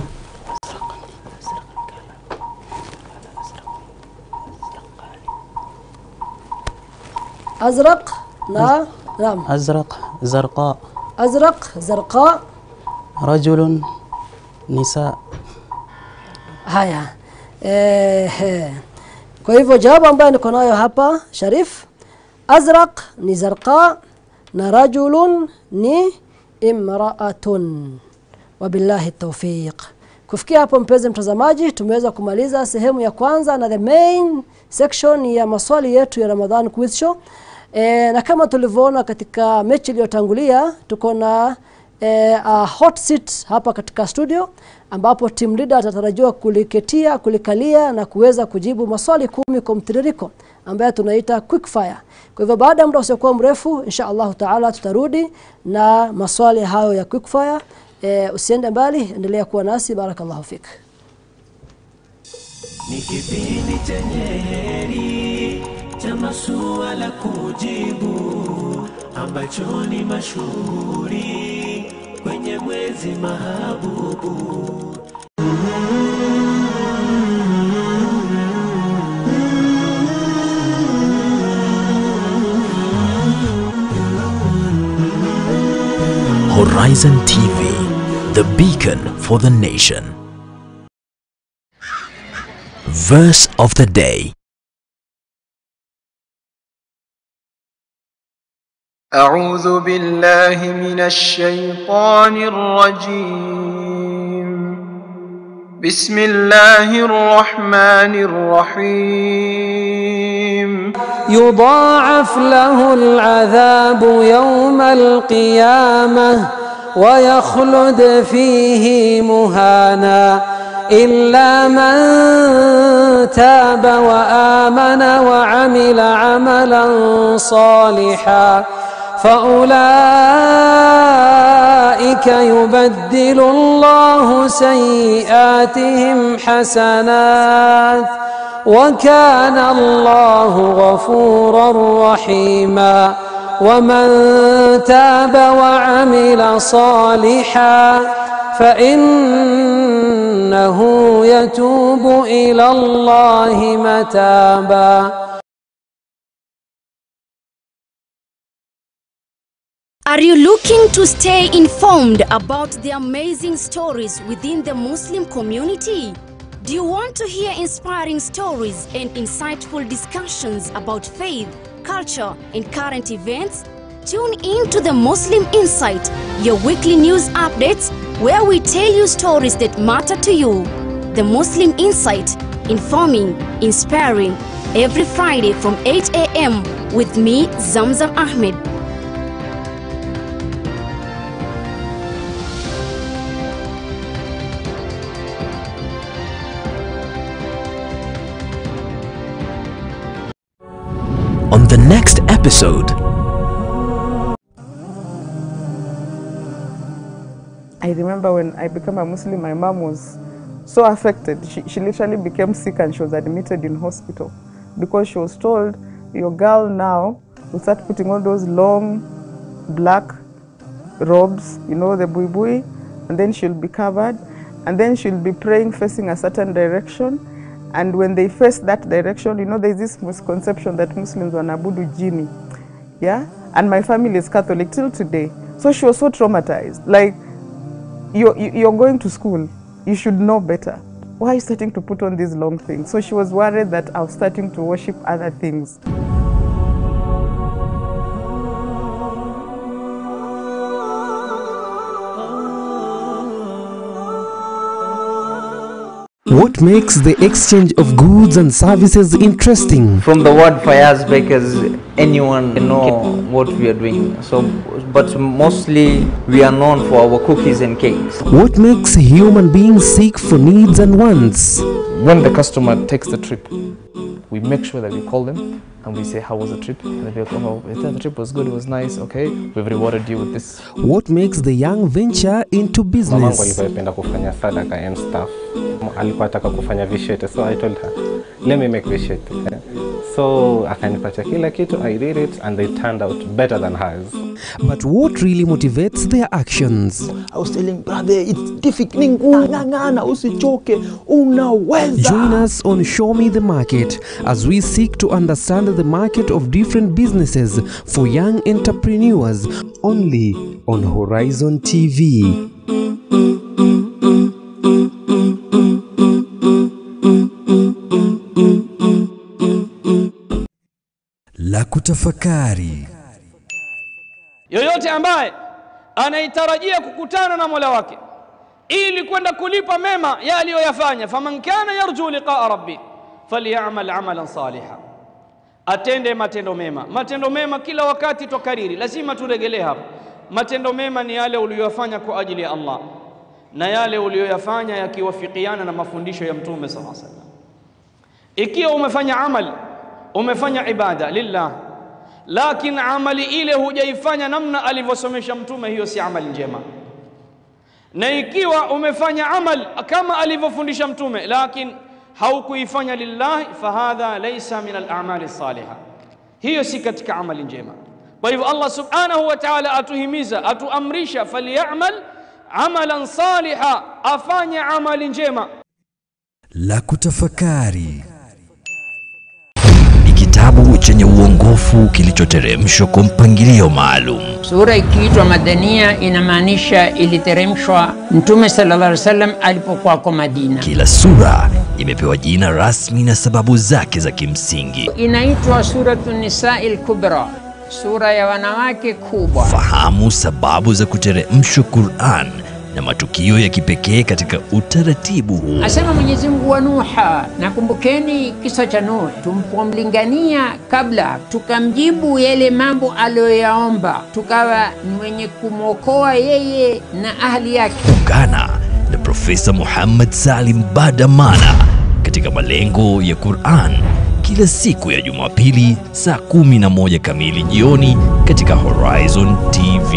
أزرق نا نعم أزرق زرقاء أزرق زرقاء رجل نساء haya eh, kwa hivyo jawabu ambayo niko nayo hapa Sharif azraq ni zarqa na rajulun ni imraatun wabillahi tawfiq kufikia hapo mpenzi mtazamaji tumeweza kumaliza sehemu ya kwanza na the main section ya maswali yetu ya Ramadhan quiz show e, na kama tulivyoona katika mechi iliyotangulia tuko na e, a hot seat hapa katika studio ambapo team leader atatarajiwa kuliketia kulikalia na kuweza kujibu maswali kumi kwa mtiririko ambayo tunaita quick fire. Kwa hivyo baada ya muda usiokuwa mrefu insha Allah taala tutarudi na maswali hayo ya quick fire. E, usiende mbali, endelea kuwa nasi. Barakallahu fik. ni kipindi chenye heri cha masuala kujibu ambacho ni mashuhuri kwenye mwezi mahabubu Horizon TV, the beacon for the nation. Verse of the day. أعوذ بالله من الشيطان الرجيم بسم الله الرحمن الرحيم يضاعف له العذاب يوم القيامة ويخلد فيه مهانا إلا من تاب وآمن وعمل عملا صالحا فأولئك يبدل الله سيئاتهم حسنات وكان الله غفورا رحيما ومن تاب وعمل صالحا فإنه يتوب إلى الله متابا Are you looking to stay informed about the amazing stories within the Muslim community? Do you want to hear inspiring stories and insightful discussions about faith, culture, and current events? Tune in to the Muslim Insight, your weekly news updates where we tell you stories that matter to you. The Muslim Insight, informing, inspiring, every Friday from 8 a.m. with me, Zamzam Ahmed. On the next episode, I remember when I became a Muslim, my mom was so affected. She, she literally became sick and she was admitted in hospital because she was told, Your girl now will start putting all those long black robes, you know, the bui bui, and then she'll be covered, and then she'll be praying facing a certain direction. And when they face that direction, you know, there's this misconception that Muslims wanabudu jini. Yeah? And my family is Catholic till today. So she was so traumatized. Like, you're, you're going to school, you should know better. Why are you starting to put on these long things? So she was worried that I was starting to worship other things. What makes the exchange of goods and services interesting? From the word Fayaz Bakers, anyone can know what we are doing. So, but mostly we are known for our cookies and cakes. What makes human beings seek for needs and wants? When the customer takes the trip, we make sure that we call them and we say, How was the trip? And they'll be like, Oh, yeah, the trip was good, it was nice, okay, we've rewarded you with this. What makes the young venture into Mamangu business? alikuwa anapenda kufanya sadaka and stuff. Alikuwa ataka kufanya vishete, so I told her, let me make vishete. So akanipatia kila kitu, I did it and they turned out better than hers. But what really motivates their actions? I was telling brother, it's difficult. Ni ngumu, ng'ang'ana, usichoke, unaweza. Join us on Show Me the Market as we seek to understand the market of different businesses for young entrepreneurs only on Horizon TV. La kutafakari. yoyote ambaye anaitarajia kukutana na mola wake ili kwenda kulipa mema ya aliyoyafanya faman kana yarju liqaa rabbi falyamal amalan saliha atende matendo mema matendo mema kila wakati twakariri lazima turegelee hapa matendo mema ni yale uliyoyafanya kwa ajili ya allah na yale uliyoyafanya yakiwafikiana na mafundisho ya mtume saa salam ikiwa umefanya amal umefanya ibada lillah lakini amali ile hujaifanya namna alivyosomesha mtume hiyo si amali njema na ikiwa umefanya amal kama alivyofundisha mtume lakini haukuifanya lillahi fahadha laysa min al-a'mali salihah hiyo si katika amali njema kwa hivyo Allah subhanahu wa ta'ala atuhimiza atuamrisha falyamal amalan saliha afanye amali njema La kutafakari. Ni kitabu chenye uongofu kilichoteremshwa kwa mpangilio maalum. Sura ikiitwa Madania inamaanisha iliteremshwa Mtume sallallahu alaihi wasallam alipokuwako Madina. Kila sura imepewa jina rasmi na sababu zake za kimsingi. Inaitwa Suratu Nisai Kubra, sura ya wanawake kubwa. Fahamu sababu za kuteremshwa Qur'an na matukio ya kipekee katika utaratibu huu. Asema Mwenyezi Mungu wa Nuha, nakumbukeni kisa cha Nuh tulipomlingania kabla, tukamjibu yale mambo aliyoyaomba, tukawa ni wenye kumwokoa yeye na ahli yake. Ungana na Profesa Muhammad Salim Badamana katika malengo ya Qur'an kila siku ya Jumapili saa kumi na moja kamili jioni katika Horizon TV.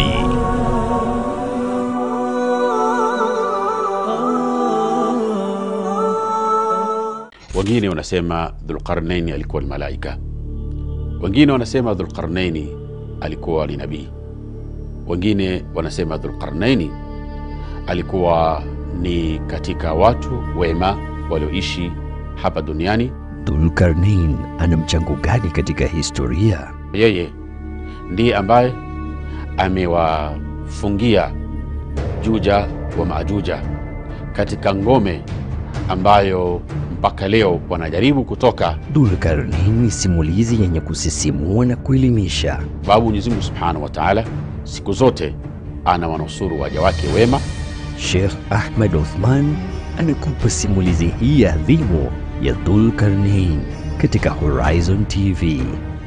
Wengine wanasema Dhulqarnaini alikuwa ni malaika, wengine wanasema Dhulqarnaini alikuwa ni nabii, wengine wanasema Dhulqarnaini alikuwa ni katika watu wema walioishi hapa duniani. Dhulkarnain ana mchango gani katika historia? Yeye ndiye ambaye amewafungia Juja wa Majuja katika ngome ambayo mpaka leo wanajaribu kutoka. Dhulkarnain ni simulizi yenye kusisimua na kuelimisha. Sababu Mwenyezi Mungu Subhanahu wa Ta'ala siku zote ana wanusuru waja wake wema. Sheikh Ahmed Othman anakupa simulizi hii adhimu ya Dhulkarnain katika Horizon TV.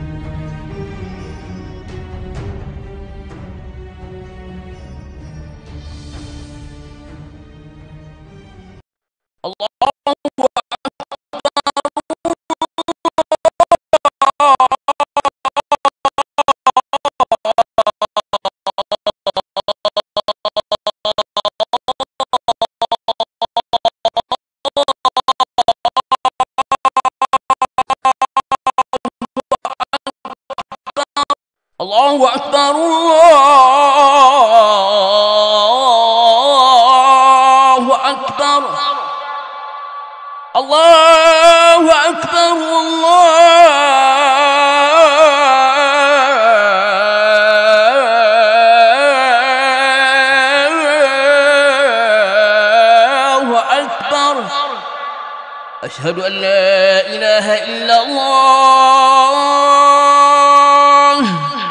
الله أكبر الله أكبر الله أكبر الله أكبر أشهد أن لا إله إلا الله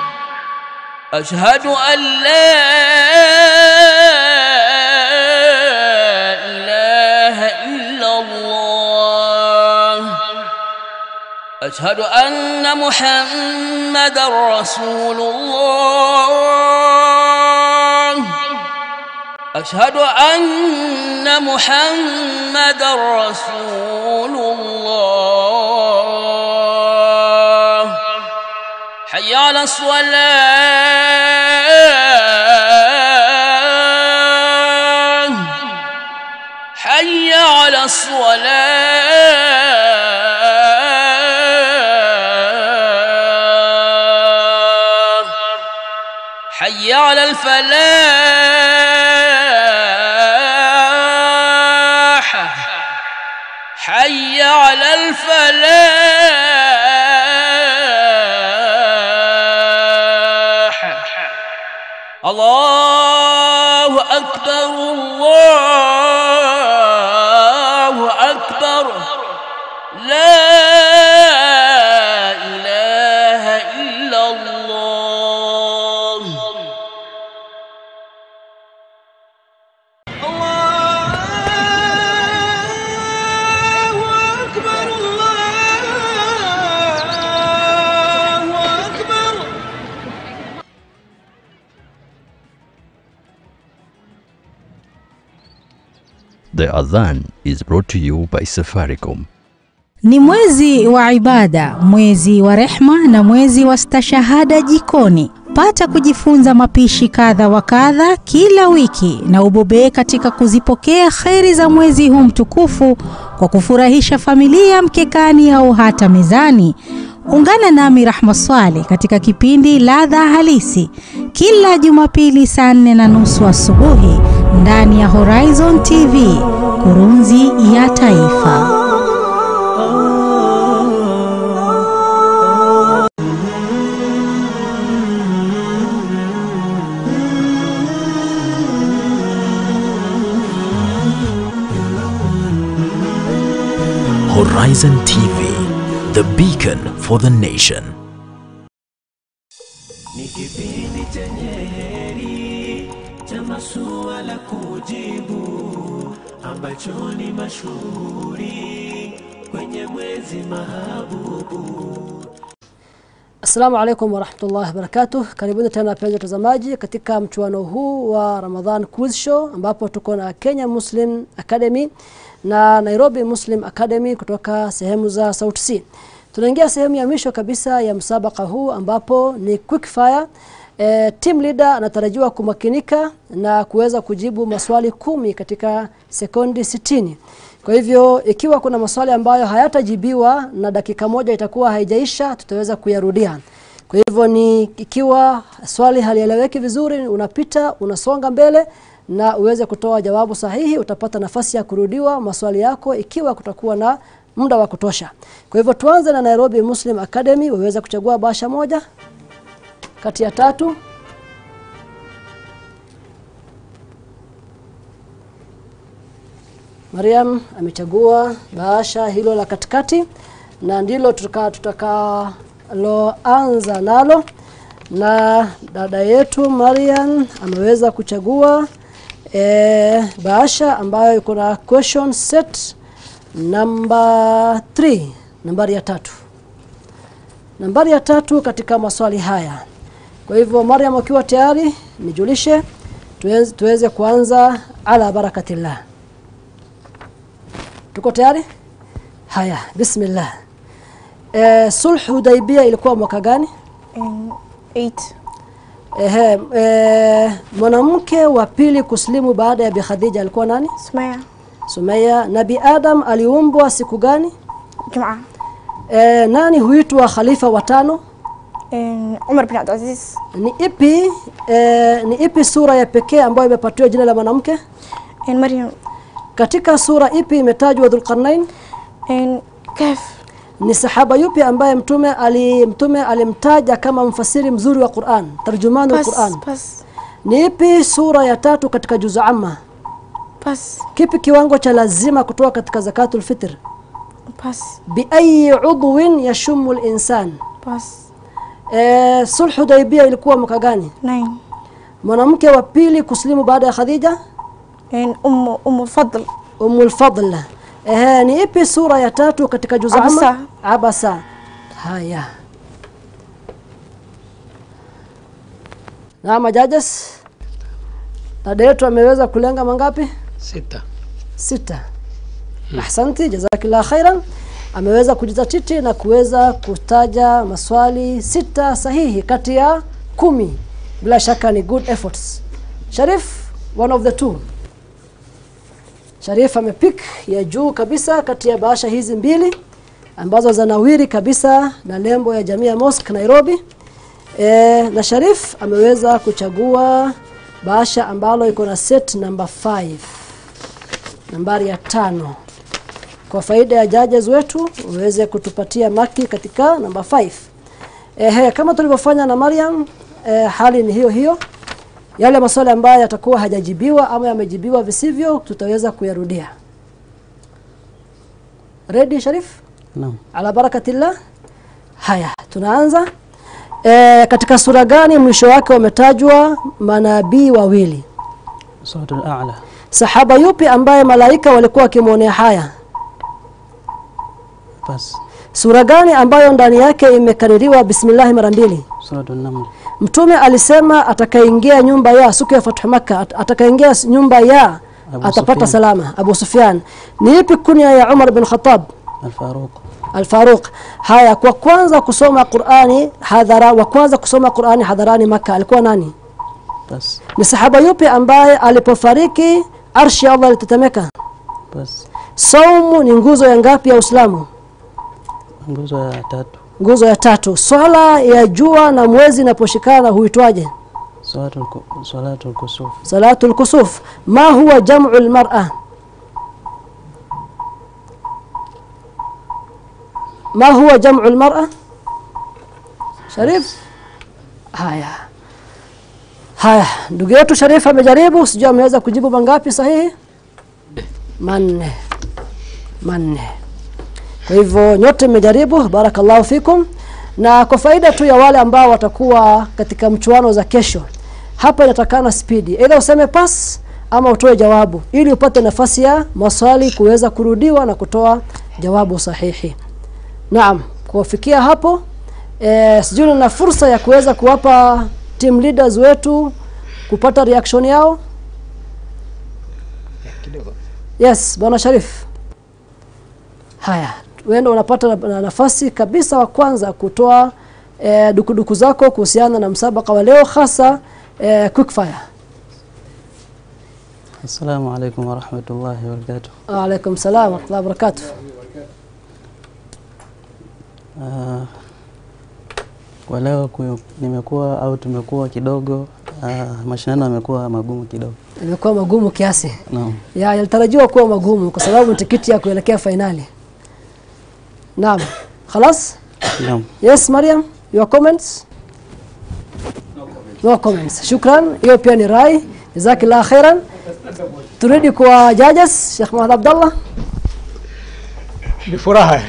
أشهد أن لا إله إلا الله أشهد أن محمد رسول الله أشهد أن محمد رسول الله حي على الصلاة حي على الصلاة حي على الفلاح حي على الفلاح الله أكبر الله أكبر لا إله إلا الله The Adhan is brought to you by Safaricom. Ni mwezi wa ibada, mwezi wa rehma na mwezi wa stashahada jikoni. Pata kujifunza mapishi kadha wa kadha kila wiki na ubobee katika kuzipokea kheri za mwezi huu mtukufu kwa kufurahisha familia mkekani au hata mezani. Ungana nami Rahma Swale katika kipindi Ladha Halisi kila Jumapili saa nne na nusu asubuhi ndani ya Horizon TV, kurunzi ya taifa. Horizon TV, the beacon for the nation. Ni kipindi chenye heri cha masuala kujibu ambacho ni mashuhuri kwenye mwezi mahabubu. Assalamu alaikum warahmatullahi wabarakatuh. Karibuni tena wapenzi watazamaji katika mchuano huu wa Ramadhan Quiz Show ambapo tuko na Kenya Muslim Academy na Nairobi Muslim Academy kutoka sehemu za South C. Tunaingia sehemu ya mwisho kabisa ya msabaka huu ambapo ni quick fire. E, team leader anatarajiwa kumakinika na kuweza kujibu maswali kumi katika sekundi sitini. Kwa hivyo ikiwa kuna maswali ambayo hayatajibiwa na dakika moja itakuwa haijaisha, tutaweza kuyarudia. Kwa hivyo ni ikiwa swali halieleweki vizuri, unapita unasonga mbele na uweze kutoa jawabu sahihi, utapata nafasi ya kurudiwa maswali yako ikiwa kutakuwa na muda wa kutosha. Kwa hivyo tuanze na Nairobi Muslim Academy, waweza kuchagua bahasha moja kati ya tatu. Mariam amechagua bahasha hilo la katikati na ndilo tutaka tutakaloanza nalo, na dada yetu Mariam ameweza kuchagua e, bahasha ambayo iko na question set namba 3 nambari ya tatu nambari ya tatu katika maswali haya. Kwa hivyo Mariam, ukiwa tayari nijulishe tuweze, tuweze kuanza ala barakatillah. Tuko tayari? Haya, bismillah. E, sulh Hudaibia ilikuwa mwaka gani? Ehe, e, mwanamke wa pili kuslimu baada ya Bi Khadija alikuwa nani? Sumaya. Sumaya. Nabi Adam aliumbwa siku gani? Jumaa. E, nani huitwa khalifa wa tano? Umar bin Abdulaziz. Ni ipi e, ni ipi sura ya pekee ambayo imepatiwa jina la mwanamke? Maryam. Katika sura ipi imetajwa Dhulqarnain? Kahf. Ni sahaba yupi ambaye mtume ali mtume alimtaja kama mfasiri mzuri wa Qur'an, tarjumani wa Pas, Qur'an? pas. Ni ipi sura ya tatu katika juzu amma? Pas. Kipi kiwango cha lazima kutoka katika zakatul fitr? Pas. Bi ayi udwin yashumu al-insan? Pas. Eh, sulh Hudaibia ilikuwa mwaka gani? Nine. Mwanamke wa pili kuslimu baada ya Khadija? Ummu Ummu Fadl. Ummu al-Fadl. Eh, ni ipi sura ya tatu katika juzu amma? Abasa. Abasa. haya naam judges dada yetu ameweza kulenga mangapi Sita. sita ahsanti jazakillah khairan ameweza kujizatiti na kuweza kutaja maswali sita sahihi kati ya kumi bila shaka ni good efforts sharif one of the two sharif amepik ya juu kabisa kati ya bahasha hizi mbili ambazo zanawiri kabisa na lembo ya jamii ya mosque nairobi e, na sharif ameweza kuchagua bahasha ambalo iko na set number 5 nambari ya tano kwa faida ya judges wetu uweze kutupatia maki katika namba 5 ehe kama tulivyofanya na Mariam eh, hali ni hiyo hiyo yale maswali ambayo yatakuwa hajajibiwa ama yamejibiwa visivyo tutaweza kuyarudia ready Sharif Naam. ala barakatillah haya tunaanza e, katika sura gani mwisho wake wametajwa manabii wawili Suratul A'la. sahaba yupi ambaye malaika walikuwa wakimwonea haya Bas. sura gani ambayo ndani yake imekaririwa bismillah mara mbili Suratul Naml. mtume alisema atakaingia nyumba ya siku ya fathu makka at- atakaingia s- nyumba ya Abu atapata Sufyan. salama abu sufyan ni ipi kunya ya umar bin khattab Al-Faruq. Al-Faruq. Haya kwa kwanza kusoma Qur'ani hadhara wa kwanza kusoma Qur'ani hadharani Makka alikuwa nani? Bas. Ni sahaba yupi ambaye alipofariki arshi ya Allah ilitetemeka? Bas. Saumu ni nguzo ya ngapi ya Uislamu? Nguzo ya tatu. Nguzo ya tatu. Swala ya jua na mwezi inaposhikana huitwaje? Salatul ku- Salatul Kusuf. Salatul kusuf. Ma huwa jam'u al-mar'a? ما هو جمع المرأة Sharif haya haya ndugu yetu Sharif amejaribu sijui ameweza kujibu mangapi sahihi manne manne kwa hivyo nyote mmejaribu barakallahu fikum na kwa faida tu ya wale ambao watakuwa katika mchuano za kesho hapa inatakana spidi aidha useme pass ama utoe jawabu ili upate nafasi ya maswali kuweza kurudiwa na kutoa jawabu sahihi Naam, kuwafikia hapo eh, sijui na fursa ya kuweza kuwapa team leaders wetu kupata reaction yao. Yes, bwana Sharif. Haya, wewe unapata na- na nafasi kabisa wa kwanza kutoa eh, dukuduku zako kuhusiana na msabaka wa leo hasa eh, quickfire. Assalamu alaikum wa rahmatullahi wa barakatuh. Alaikum salam wa rahmatullahi wa barakatuh. Ah, kwa leo kuyo- nimekuwa au tumekuwa kidogo uh, mashindano yamekuwa magumu kidogo. Imekuwa magumu kiasi. Naam. ya yalitarajiwa kuwa magumu kwa sababu ni tikiti ya kuelekea fainali. Naam. Khalas? Naam. Yes, Mariam, your comments? No comments. Shukran. Hiyo pia ni rai. Jazakillah khairan. Turudi kwa judges, Sheikh Muhammad Abdullah. Ni furaha.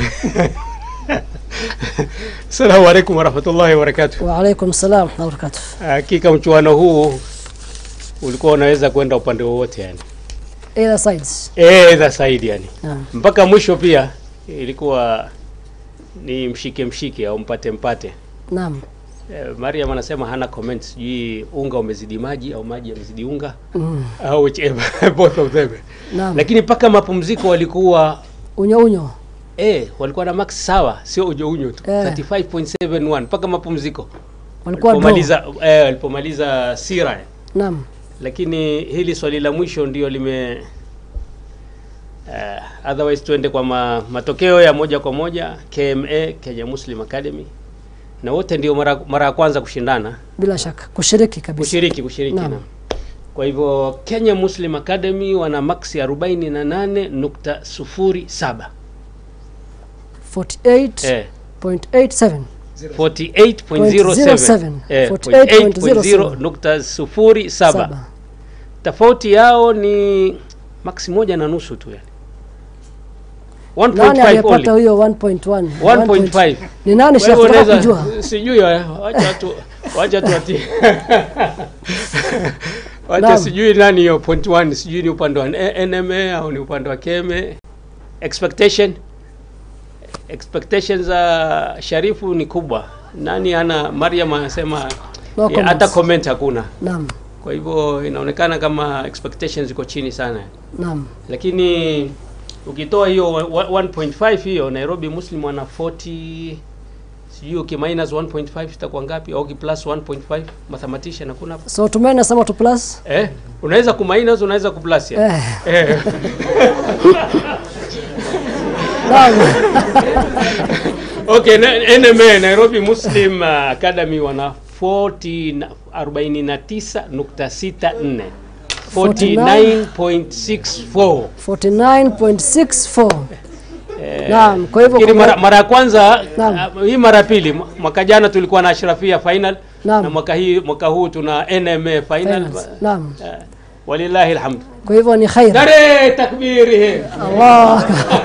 Assalamu alaikum warahmatullahi wabarakatuh. Wa alaikum salam wa barakatuh. Hakika mchuano huu ulikuwa unaweza kwenda upande wowote yani. Either sides. Either side yani. Naam. Mpaka mwisho pia ilikuwa ni mshike mshike au mpate mpate. Naam. Eh, Mariam anasema hana comment, sijui unga umezidi maji au maji yamezidi unga Mm. au whichever both of them. Naam. Lakini mpaka mapumziko walikuwa Unyo unyo. eh, walikuwa na max sawa, sio unyo unyo tu Eh. 35.71 mpaka mapumziko Walikuwa draw. walipomaliza eh, walipomaliza sira Naam. lakini hili swali la mwisho ndio lime uh, otherwise tuende kwa ma, matokeo ya moja kwa moja KMA Kenya Muslim Academy na wote ndio mara mara ya kwanza kushindana Bila shaka kushiriki kabisa. kushiriki kushiriki Naam. naam. Kwa hivyo Kenya Muslim Academy wana maksi 48.07 eh 48.87. 48.07 eh, 48.07. 48.07 Saba. tofauti yao ni maksi moja na nusu tu yani Nani 1.5 aliyepata only huyo 1.1? 1.5 Ni nani Wewe Sheikh? Tunataka unaweza- kujua. sijui eh, wacha tu wacha tu ati wacha Naam. sijui nani hiyo point 1 sijui ni upande wa N- NMA au ni upande wa KMA expectation expectations za Sharifu ni kubwa. Nani ana Mariam anasema No eh, hata comments. comment hakuna. Naam, Kwa hivyo inaonekana kama expectations ziko chini sana, naam. lakini ukitoa hiyo wa- 1.5 hiyo Nairobi Muslim wana 40 sijui uki minus 1.5 itakuwa ngapi au uki plus 1.5 mathematician hakuna hapo So tumeni nasema tu plus. eh unaweza ku minus unaweza ku plus ya Eh. eh. Naam. okay na- NMA Nairobi Muslim uh, Academy wana 40 na- 49.64 49.64 49.64. Eh, Naam, kwa hivyo nafikiri kwa- mara, mara ya kwanza Naam. uh, hii mara ya pili mwa- mwaka jana tulikuwa na Ashrafia final Naam. na mwaka hii mwaka huu tuna NMA final Finals. Naam. Eh, walillahi alhamd Kwa hivyo ni khair. dare takbiri Allah.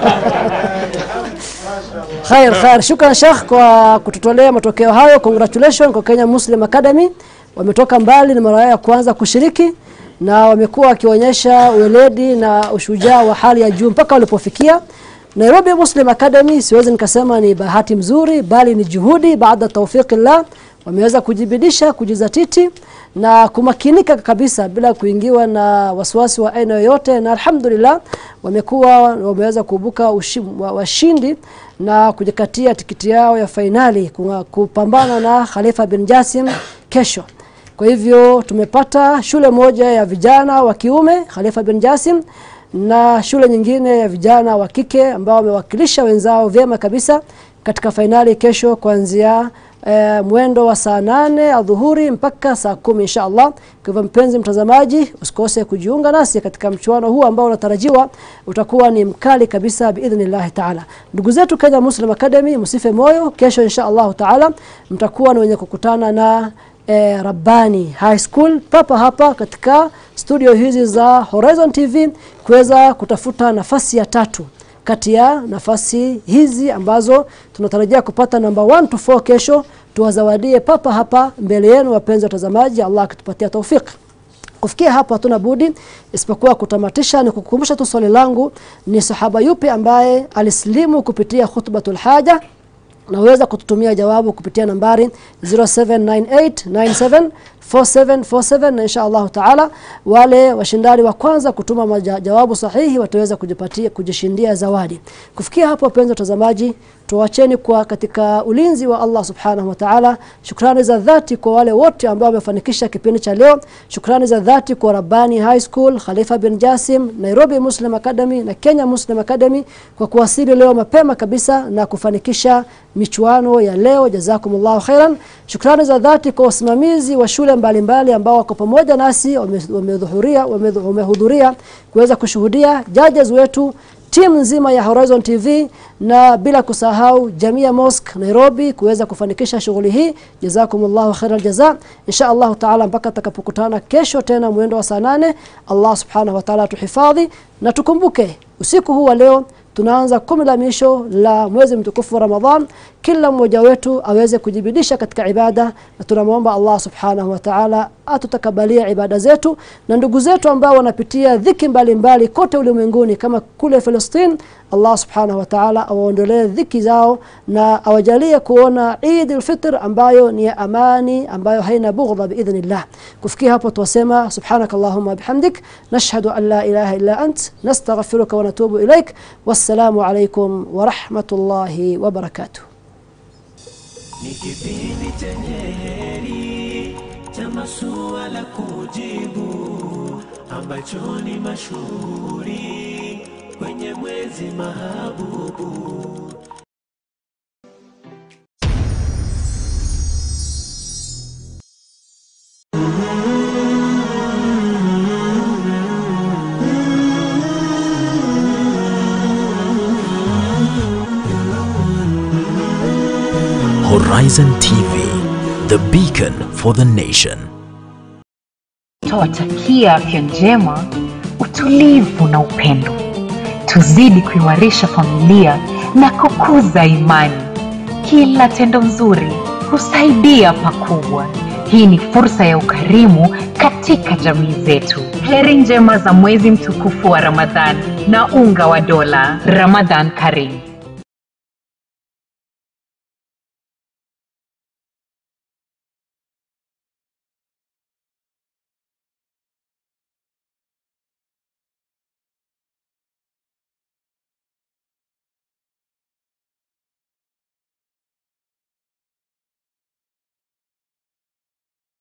Khair, khair. Shukran Sheikh kwa kututolea matokeo hayo. Congratulations kwa Kenya Muslim Academy. Wametoka mbali, ni mara yao ya kwanza kushiriki na wamekuwa wakionyesha weledi na ushujaa wa hali ya juu mpaka walipofikia. Nairobi Muslim Academy siwezi nikasema ni bahati mzuri bali ni juhudi baada tawfiqillah wameweza kujibidisha kujizatiti na kumakinika kabisa bila kuingiwa na wasiwasi wa aina yoyote na alhamdulillah wamekuwa wameweza kuibuka ushi- wa- washindi na kujikatia tikiti yao ya fainali kunga- kupambana na Khalifa bin Jasim kesho kwa hivyo tumepata shule moja ya vijana wa kiume Khalifa bin Jasim na shule nyingine ya vijana wa kike ambao wamewakilisha wenzao vyema kabisa katika fainali kesho kuanzia e, mwendo wa saa nane adhuhuri mpaka saa kumi insha Allah. Kwa hivyo mpenzi mtazamaji, usikose kujiunga nasi katika mchuano huu ambao unatarajiwa utakuwa ni mkali kabisa biidhnillahi taala. Ndugu zetu Kenya Muslim Academy, msife moyo, kesho insha Allah taala mtakuwa ni wenye kukutana na e, Rabbani High School papa hapa katika studio hizi za Horizon TV kuweza kutafuta nafasi ya tatu kati ya nafasi hizi ambazo tunatarajia kupata namba 1 to 4 kesho tuwazawadie papa hapa mbele yenu wapenzi watazamaji Allah akitupatia taufiki kufikia hapo hatuna budi isipokuwa kutamatisha ni kukumbusha tu swali langu ni sahaba yupi ambaye alislimu kupitia khutbatul haja naweza kututumia jawabu kupitia nambari 0798974747 na insha Allah taala wale washindani wa kwanza kutuma maja, jawabu sahihi wataweza kujipatia kujishindia zawadi kufikia hapo wapenzi watazamaji tuwacheni kwa katika ulinzi wa Allah subhanahu wa ta'ala shukrani za dhati kwa wale wote ambao wamefanikisha kipindi cha leo shukrani za dhati kwa Rabbani High School Khalifa bin Jasim Nairobi Muslim Academy na Kenya Muslim Academy kwa kuwasili leo mapema kabisa na kufanikisha michuano ya leo jazakumullahu khairan shukrani za dhati kwa wasimamizi wa shule mbalimbali ambao wako pamoja nasi wame- wamehudhuria wame- wamehudhuria kuweza kushuhudia judges wetu timu nzima ya Horizon TV na bila kusahau Jamia Mosque Nairobi kuweza kufanikisha shughuli hii jazakumullahu khairal jaza insha Allah taala mpaka tutakapokutana kesho tena mwendo wa saa nane Allah subhanahu wa ta'ala tuhifadhi na tukumbuke usiku huu wa leo tunaanza kumi la misho la mwezi mtukufu wa Ramadhan kila mmoja wetu aweze kujibidisha katika ibada na tunamwomba Allah subhanahu wa ta'ala atutakabalia ibada zetu na ndugu zetu ambao wanapitia dhiki mbalimbali kote ulimwenguni kama kule Palestina Allah subhanahu wa ta'ala awaondolee dhiki zao na awajalie kuona Eid al-Fitr ambayo ni ya amani ambayo haina bughdha biidhnillah kufikia hapo tuwasema subhanakallahumma bihamdik nashhadu an la ilaha illa ant nastaghfiruka wa natubu ilaik wassalamu alaykum wa rahmatullahi wa barakatuh ni kipindi chenye heri cha masuala kujibu ambacho ni mashuhuri kwenye mwezi mahabubu Horizon TV, the beacon for the nation. Twawatakia afya njema, utulivu na upendo. Tuzidi kuimarisha familia na kukuza imani. Kila tendo nzuri husaidia pakubwa. Hii ni fursa ya ukarimu katika jamii zetu. Heri njema za mwezi mtukufu wa Ramadhan na unga wa dola. Ramadhan Karim.